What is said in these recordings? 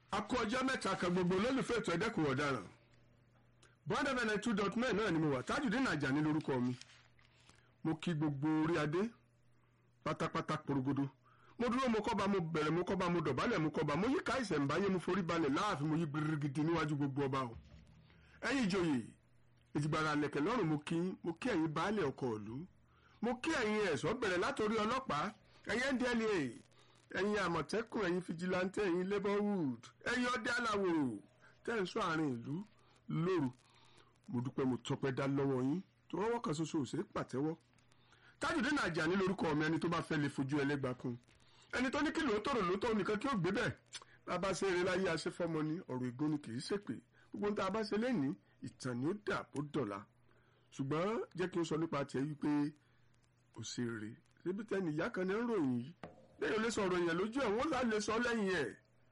akọ ọjọ́ mẹ́ta kan gbogbo olólùfẹ́ ètò ẹ̀dẹ́kùn ọ̀daràn bọ́ndà bẹ́ẹ̀ two dot nine náà ni mo wà Tajudeen Ajani lórúkọ mi mo kí gbogbo orí adé pátápátá porogodo mo dúró mo kọ́ba mo bẹ̀rẹ̀ mo kọ́ba mo dọ̀bálẹ̀ mo kọ́ba mo yí ká ìṣẹ̀ǹbáyé mo forí balẹ̀ láàfin mo yí gbirigidi níwájú gbogbo ọba o ẹ̀yin ìjòyè ìjìgbara lẹ̀kẹ̀ lọ́rùn mo kí mo kí ẹ̀yin baálẹ̀ ọkọ̀ ìlú mo kí ẹ̀yin ẹ̀ṣọ́ bẹ̀rẹ̀ látòrí ọlọ́pàá ẹ̀yin ndla ẹ̀yin àmọ̀tẹ́kùn ẹ̀yin fijilantẹ́ ẹ̀yin labourhood ẹ̀yin ọdẹ aláwòrò tẹ́ ń sọ àárín ìlú lóru mo dúpẹ́ mo tọpẹ́ dá lọ́wọ́ yín tó rọ́wọ́ kan ṣoṣo òṣèré pàtẹ́wọ́ Tajudeen Ajani lórúkọ mi ẹni tó bá fẹ́ lè fojú ẹlẹ́gbàá kun ẹni tó ní kí lóòótọ́ rò lóòótọ́ nìkan kí ó gbé bẹ́ẹ̀ bàbá ṣe eré láyé aṣẹ́fọ́mọ ni ọ̀rọ̀ ègún ni kì í ṣèpè gbogbo nta bá ṣe lẹ́ni ìtàn ni ó dà bó dọ̀la ṣùgbọ́n jẹ́ kí n sọ nípa tiẹ̀ wípé ó ṣe eré ṣébi tẹ́ni ìyá kan ní ń ròyìn yìí lẹ́yìn olè sọ̀rọ̀ yẹn lójú ẹ̀ wọ́n sá lè sọ lẹ́yìn ẹ̀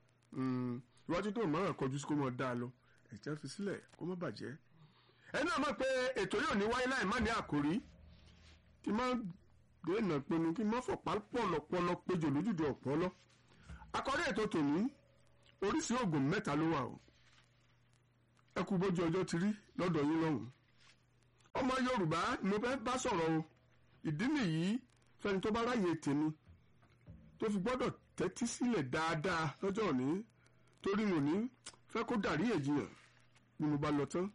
iwájú tó mọ̀ràn kọjú sí kó mọ̀ dáa lọ ẹ̀jẹ̀ fi sílẹ̀ kó má bàjẹ́ ẹ náà mọ̀ pé ètò yóò ní wáyé láì má ní àkórí kí n má dènà pinnu kí n má fọ̀pá pọ̀lọpọlọ péjọ lójúde ọ̀pọ̀lọ àkọ́rí ètò tòní oríṣi oògùn mẹ́ta ló wà o ẹ kú bójú ọjọ́ ti rí lọ́dọ̀ yín lọ́hùn ọmọ Yorùbá ni mo fẹ́ bá sọ̀rọ̀ o ìdí nìyí fẹ́ni tó bá ráyè tèmi tó fi gbọ́dọ̀ tẹ́tí sílẹ̀ dáadáa lọ́jọ́ òní torí mo ní fẹ́ kó dàrí èjìyàn ni mo bá lọ tán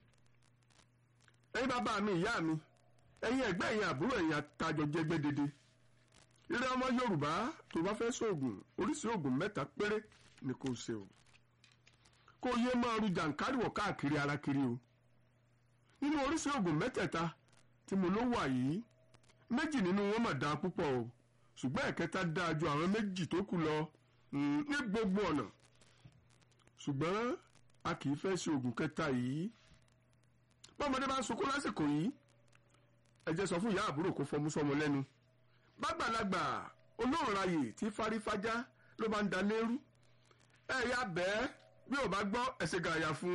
ẹ̀yin bàbá mi ìyá mi ẹ̀yin ẹ̀gbẹ́ ẹ̀yin àbúrò ẹ̀yin àtàjọ jẹgbẹ́ dédé ire ọmọ Yorùbá tó bá fẹ́ sóògùn oríṣi oògùn mẹ́ta péré ni kò ṣe o kó yé máa ru jàǹkáríwọ̀ káàkiri ara kiri o nínú oríṣi oògùn mẹ́tẹ̀ẹ̀ta tí mo ló wà yìí méjì nínú wọn mà dáa púpọ̀ o ṣùgbọ́n ẹ̀kẹta dáa ju àwọn méjì tó kù lọ ní gbogbo ọ̀nà ṣùgbọ́n a kì í fẹ́ ṣe oògùn kẹta yìí bọ́mọdé bá ń sunkún lásìkò yìí ẹ jẹ́ sọ fún ìyá àbúrò kó fọmú sọmọ lẹ́nu bàgbàlagbà olóòrayè tí fárífájá ló bá ń da lérú ẹ ya bẹ́ẹ̀ bí ò bá gbọ́ ẹsẹ̀ gàyà fún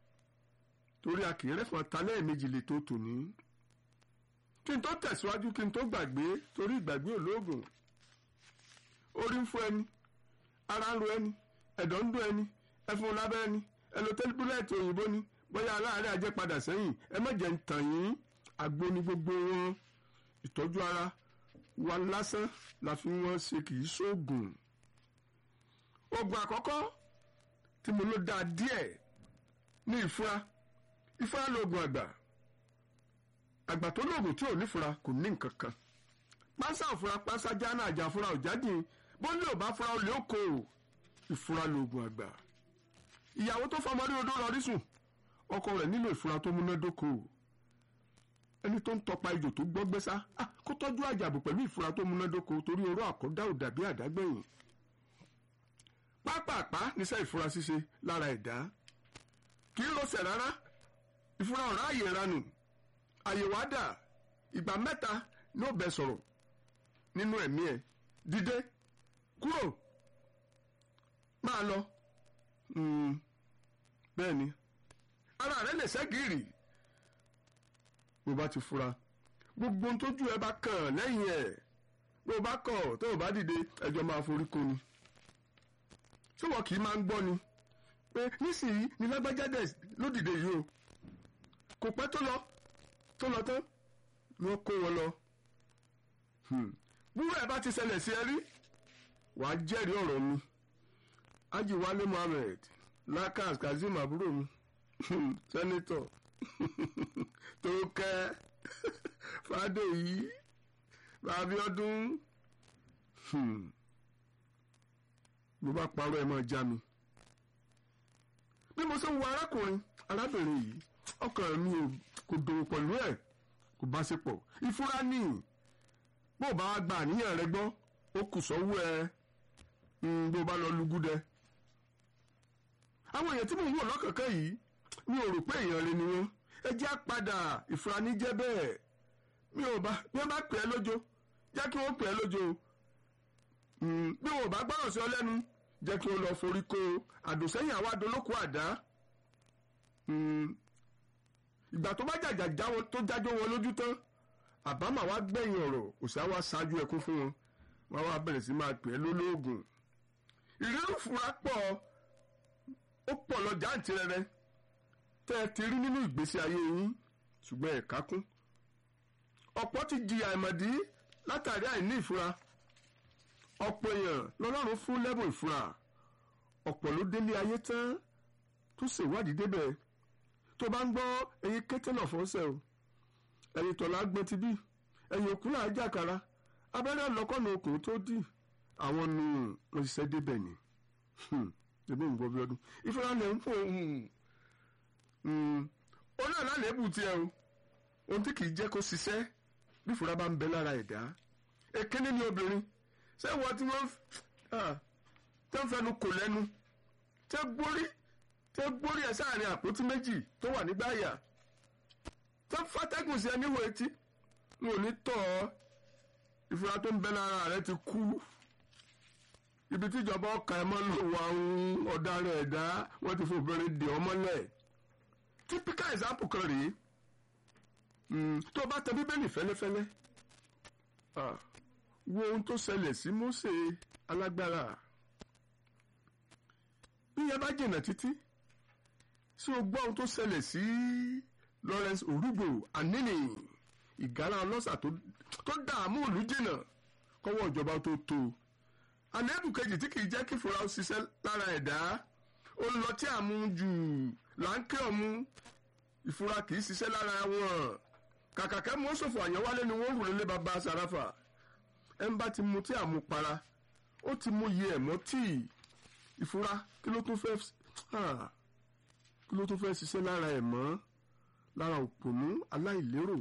torí a kì í rẹ́fọn ta lẹ́ẹ̀mejì lè tó tòní kí n tó tẹ̀síwájú kí n tó gbàgbé torí ìgbàgbé olóògùn orí ń fọ́ ẹni ara ń ro ẹni ẹ̀dọ̀ ń dún ẹni ẹfun lábẹ́ ẹni ẹlòtẹ́lifúlẹ̀tì òyìnbó ni bóyá aláàárẹ̀ ajẹ́ padà sẹ́yìn ẹ má jẹ́ ń tàn yín àgbo ni gbogbo wọn ìtọ́jú ara wa lásán la fi wọ́n ṣe kì í ṣoògùn oògùn àkọ́kọ́ tí mo ló dáa díẹ̀ ní ìfura ìfura lóògùn àgbà àgbà tó lóògùn tí ò ní fura kò ní nǹkan kan pánsá òfura pánsá jáná àjà fura òjádìn bó ní ò bá fura olè ó kó o ìfura lóògùn àgbà ìyàwó tó fọmọ rí odó lọ rí sùn ọkọ rẹ̀ nílò ìfura tó múnádóko ẹni tó ń tọpa ejò tó gbọ́ gbẹ́sá kó tọ́jú àjàbò pẹ̀lú ìfura tó múnádóko torí oró àkọ́dá ò dàbí àdágbẹ̀yìn pápápá níṣẹ́ ìfura ṣíṣe lára ẹ̀dá kì í rọsẹ̀ rárá ìfura ọ̀rá àyè ranù àyèwò àdà ìgbà mẹ́ta ní ó bẹ sọ̀rọ̀ nínú ẹ̀mí ẹ̀ dìde kúrò máa lọ bẹ́ẹ̀ ni ara rẹ lè ṣẹ́gìrì bó bá ti fura gbogbo ohun tójú ẹ bá kàn lẹ́yìn ẹ̀ bó bá kọ̀ tó o bá dìde ẹjọ́ máa forí kó ni ṣé wọn kì í máa ń gbọ́ ni pé nísìnyí ni lágbájáde ló dìde yìí o kò pẹ́ tó lọ tó lọ tán ni wọ́n kó wọn lọ búrọ̀ ẹ̀ bá ti ṣẹlẹ̀ sí ẹ rí wàá jẹ́rìí ọ̀rọ̀ mi Haji Wale Muhammed Lakas Kazeem àbúrò mi sẹ́nitọ̀ tó kẹ́ Fádèyí Abíọ́dún mo bá parọ́ ẹ máa já mi bí mo ṣe ń wo arákùnrin arábìnrin yìí ọkàn mi kò dòwò pẹ̀lú ẹ̀ kò bá ṣe pọ̀ ìfúra ní bó o bá wá gba àníyàn rẹ gbọ́ ó kù sọ́wọ́ ẹ bó o bá lọ lùgúdẹ àwọn èèyàn tí mò ń wò lọ́kànkán yìí mi ò rò pé èèyàn rẹ ni wọ́n ẹ jẹ́ àpadà ìfúraní jẹ́ bẹ́ẹ̀ mi ò bá bí wọ́n bá pè é lójó jẹ́ kí wọ́n pè é lójó bí wọn ò bá gbọ́rọ̀ sí ọ lẹ́nu jẹ́ kí wọ́n lọ forí ko àdùnsẹ́yìn àwa dolóko àdá ìgbà tó bá jàjà tó jájó wọn lójú tán àbámà wá gbẹ̀yìn ọ̀rọ̀ òṣà wá ṣáájú ẹkún fún wọn wọn wá bẹ̀rẹ̀ sí máa pè é lólóògùn ìrírù fura pọ̀ ó pọ̀ lọ jáǹtirẹrẹ tẹ́ ẹ ti rí nínú ìgbésí ayé yín ṣùgbọ́n ẹ̀ka kún ọ̀pọ̀ ti jìyà ìmọ̀dí látàrí àìní ìfura ọ̀pọ̀ èèyàn lọ́lọ́run fún lẹ́bùn ìfura ọ̀pọ̀ ló délé ayé tán tó ṣèwádìí débẹ̀ tó bá ń gbọ́ ẹyin kété náà fọ́sẹ̀ o ẹyin tọ̀lá gbọ́n ti bí ẹyin òkú náà jàkàrà abẹ́rẹ́ lọ́kọ́nà okùn tó dì àwọn nù wọ́n ṣiṣẹ́ débẹ̀ ni ẹbí ń gbọ́ bí ọdún ìfura lè ń fò ó náà lálẹ́ èbù tiẹ̀ o ohun tí kì í jẹ́ kó ṣiṣẹ́ bí ìfura bá ń bẹ lára ẹ̀dá èkéní ni obìnrin ṣé wọ́n tí wọ́n tẹ́ ń fẹnu kò lẹ́nu tẹ́ gbórí tẹ́ gbórí ẹ̀ sáàrin àpótí méjì tó wà nígbà yà tẹ́ fàtẹ́gùn sí ẹ níwò etí n ò ní tọ̀ ọ́ ìfura tó ń bẹ lára rẹ ti kú ibi tíjọba ọkà ẹ máa ń lò wá ọ̀daràn ẹ̀dá wọ́n ti fòbìnrin dè ọ́ mọ́lẹ̀ typical example kan rèé tó o bá tẹ bíbélì fẹ́lẹ́fẹ́lẹ́ wo ohun tó ṣẹlẹ̀ sí Mósè alágbára bí yẹn bá jìnnà títí sí o gbọ́ ohun tó ṣẹlẹ̀ sí Lawrence Orugbo Anini ìgárá ọlọ́ṣà tó dààmú ìlú jìnnà kọ́wọ́ ìjọba tó tó àlébù kejì tí kìí jẹ́ kí fura ó ṣiṣẹ́ lára ẹ̀dá ó lọ tí àmú jù láńkẹ́ ọ̀mú ìfura kìí ṣiṣẹ́ lára wọn kàkàkẹ́ mú ṣòfò àyànwálé ni wọ́n rò lé bàbá sàràfà ẹ̀ ń bá ti mu tí àmú para ó ti mú iye ẹ̀mọ́ tíì ìfura kí ló tún fẹ́ kí ló tún fẹ́ ṣiṣẹ́ lára ẹ̀mọ́ lára òpònú aláìlérò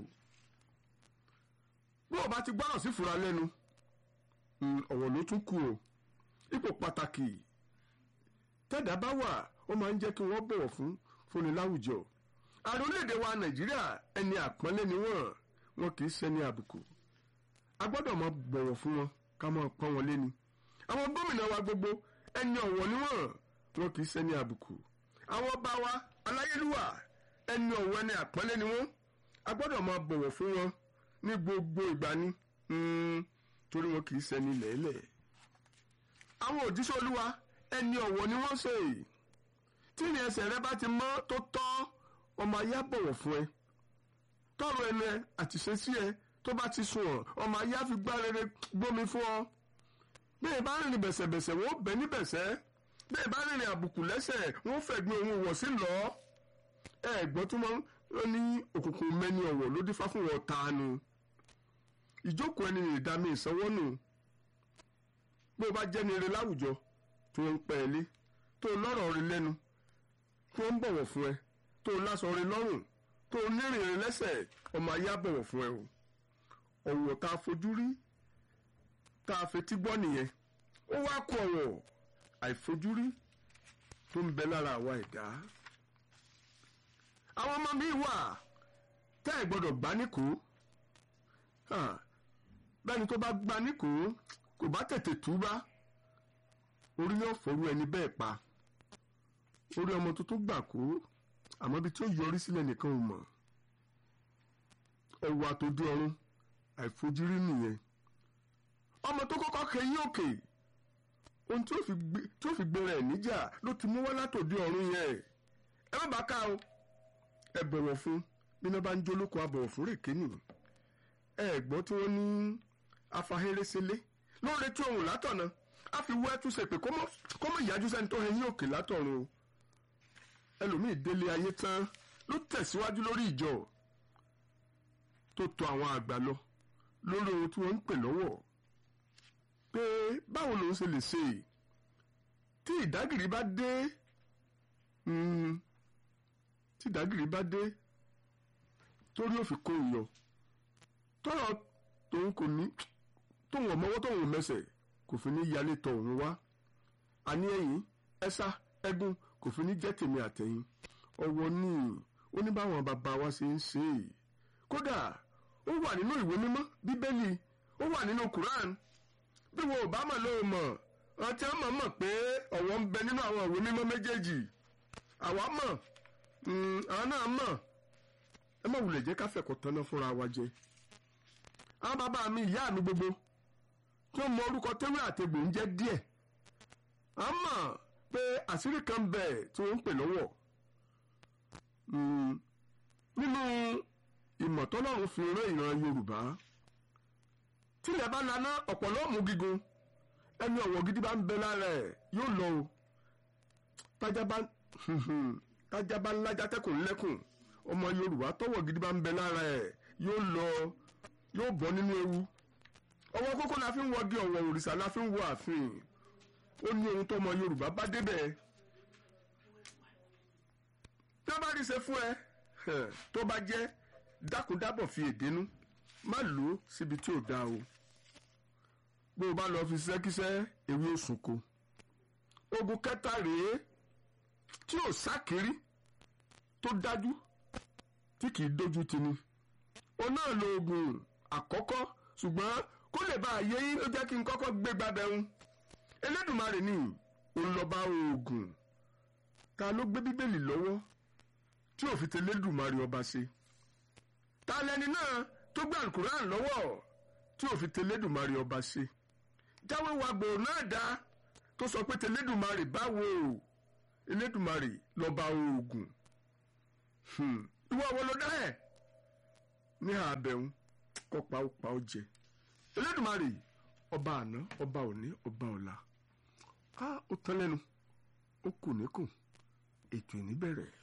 bí o bá ti gbọ́ràn sí fura lẹ́nu ọ̀wọ̀ ló tún kù o ipò pàtàkì tẹ́dá bá wà ó máa ń jẹ́ kí wọ́n bọ̀wọ̀ fún fúnni láwùjọ ààrẹ orílẹ̀-èdè wa nàìjíríà ẹni àpọ́nlé ni wọ́n wọn kì í ṣẹni àbùkù a gbọ́dọ̀ máa bọ̀wọ̀ fún wọn ká máa pọ́n wọn léni àwọn gómìnà wa gbogbo ẹni ọ̀wọ̀ ni wọ́n wọn kì í ṣẹni àbùkù àwọn ọba wa aláyélúwà ẹni ọ̀wọ̀ ẹni àpọ́nlé ni wọ́n a gbọ́dọ̀ máa bọ̀wọ̀ fún wọn ní gbogbo ìgbà ni torí wọn kì í ṣẹni lẹ́lẹ̀ àwọn òjíṣẹ́ olúwa ẹni ọ̀wọ̀ ni wọ́n ṣe tí ní ẹsẹ̀ rẹ bá ti mọ́ tó tọ́ ọmọ ayé á bọ̀wọ̀ fún ẹ tọrọ ẹnu ẹ àtìṣe sí ẹ tó bá ti sùn ọ ọmọ ayé á fi gbá rere gbómi fún ọ bẹ́ẹ̀ bá rìnrìn bẹ̀sẹ̀bẹ̀sẹ̀ wọ́n bẹ̀ ní bẹ̀sẹ̀ bẹ́ẹ̀ bá rìnrìn àbùkù lẹ́sẹ̀ wọ́n fẹ̀gbin òun wọ̀ sí lọ ẹ gbọ́ tó máa ń ní òkùnkùn mẹ́ni ọ̀wọ̀ ló dífá fún wọn tanu ìjókòó ẹni rè dá mi ìsanwó nù bó o bá jẹ́ ni ire láwùjọ tó ń pẹ́ ẹ lé tó lọ́rọ̀ rí lẹ́nu tó ń bọ̀wọ̀ fún ẹ tó láṣọ rí lọ́rùn tó nírìn rí lẹ́sẹ̀ ọmọ ayé á bọ̀wọ̀ fún ẹ o ọ̀wọ̀ tá a fojú rí tá a fetí gbọ́ nìyẹn ó wá kó ọ̀wọ̀ àìfojúrí tó ń bẹ lára àwa ẹ̀dá àwọn ọmọ mi wà tẹ́ ẹ̀ gbọ́dọ̀ gbá níkò bẹ́ẹ̀ni tó bá gbá níkò kò bá tètè túbá orí ni ó fọrú ẹni bẹ́ẹ̀ pa orí ọmọ tuntun gbà kó àmọ́ ibi tí ó yọrí sílẹ̀ nìkan ò mọ̀ ọwọ́ àtòdí ọ̀run àìfojúrí nìyẹn ọmọ tó kọ́kọ́ kẹyìn òkè ohun tí ó fi gbéra ẹ̀ níjà ló ti mú wá látòdí ọ̀run yẹn ẹ má bàa ká o ẹ bọ̀wọ̀ fún bí iná bá ń jólókò abọ̀wọ̀ fún rèké nì ẹ gbọ́ tí wọ́n ní afahérésélé ló ń retí ohun látọ̀nà á fi wọ́ ẹtúnṣe pé kó mọ̀ ìyájú sẹ́ni tó hẹyìn òkè látọ̀run o ẹlòmíì délé ayé tán ló tẹ̀síwájú lórí ìjọ tó tọ̀ àwọn àgbà lọ lórí ohun tí wọ́n ń pè lọ́wọ́ pé báwo lòun ṣe lè ṣe tí ìdágìrì bá dé tí ìdágìrì bá dé torí ó fi kó ìyọ tọrọ tòun kò ní tóun ọmọwọ́ tóun mẹsẹ̀ kò fi ní yálé tọ̀ òun wá àní ẹ̀yìn ẹ̀sà ẹ̀gún kò fi ní jẹ́ tèmi àtẹ̀yìn ọwọ́ ní ó ní báwọn bàbá wa ṣe ń ṣe é kódà ó wà nínú ìwé mímọ́ bíbélì ó wà nínú Quran bí wo ò bá mọ̀ ló mọ̀ ọtí ọmọ mọ̀ pé ọ̀wọ̀ ń bẹ nínú àwọn ìwé mímọ́ méjèèjì àwa mọ̀ àwọn náà mọ̀ ẹ má wulẹ̀ jẹ́ ká fẹ̀kọ̀ tanná fúnra wa jẹ. àwọn bàbá mi ìyá mi gbogbo tó mọ orúkọ tẹ́wé àtẹ̀gbò ń jẹ́ díẹ̀. àmọ́ pé àṣírí kan bẹ̀ tí wọ́n ń pè lọ́wọ́ nínú ìmọ̀ tọ́lọ́run fi rán ìran Yorùbá tílẹ̀ bá laná ọ̀pọ̀lọ́ mú gígùn ẹni ọ̀wọ̀ gidi bá ń bẹ lára ẹ̀ yóò lọ o tájá bá tájá bá ńlájà tẹkùn lẹ́kùn ọmọ Yorùbá tọ́wọ̀ gidi bá ń bẹ lára ẹ̀ yóò lọ yóò bọ́ nínú ewu ọwọ́ kókó la fi ń wọ́gi ọ̀wọ̀ òrìṣà la fi ń wọ ààfin ó ní ohun tó ọmọ Yorùbá bá débẹ̀ tí wọ́n bá rí ṣe fún ẹ tó bá jẹ́ dákúndábọ̀ fi èdénú má lò ó síbi tí ò dáa o bó o bá lọ fi ṣẹ́kíṣẹ́ ewé òsùnko ogun kẹta rèé tí ò sákìrí tó dájú tí kì í dojú tini o náà lo oògùn àkọ́kọ́ ṣùgbọ́n kó lè bá a yé yín ló jẹ́ kí n kọ́kọ́ gbé gbabẹ́hún Elédùmarè ni olùlọ́ba oògùn ta ló gbé bíbélì lọ́wọ́ tí ò fi tẹlẹ́dùmarè ọba ṣe ta lẹni náà tó gbé alukuran lọ́wọ́ tí ò fi tẹlẹ́dùmarè ọba ṣe jáwé wa gbòò náà dá tó sọ pé tẹlẹ́dùmarè báwo Elédùmarè lọ́ba oògùn ìwọ wo ló dá ẹ̀ ní àbẹ̀hún kọ́ pa ó pa ó jẹ Elédùmarè ọba àná ọba òní ọba ọ̀la á ó tán lẹ́nu ó kù níkùn ètò ìní bẹ̀rẹ̀.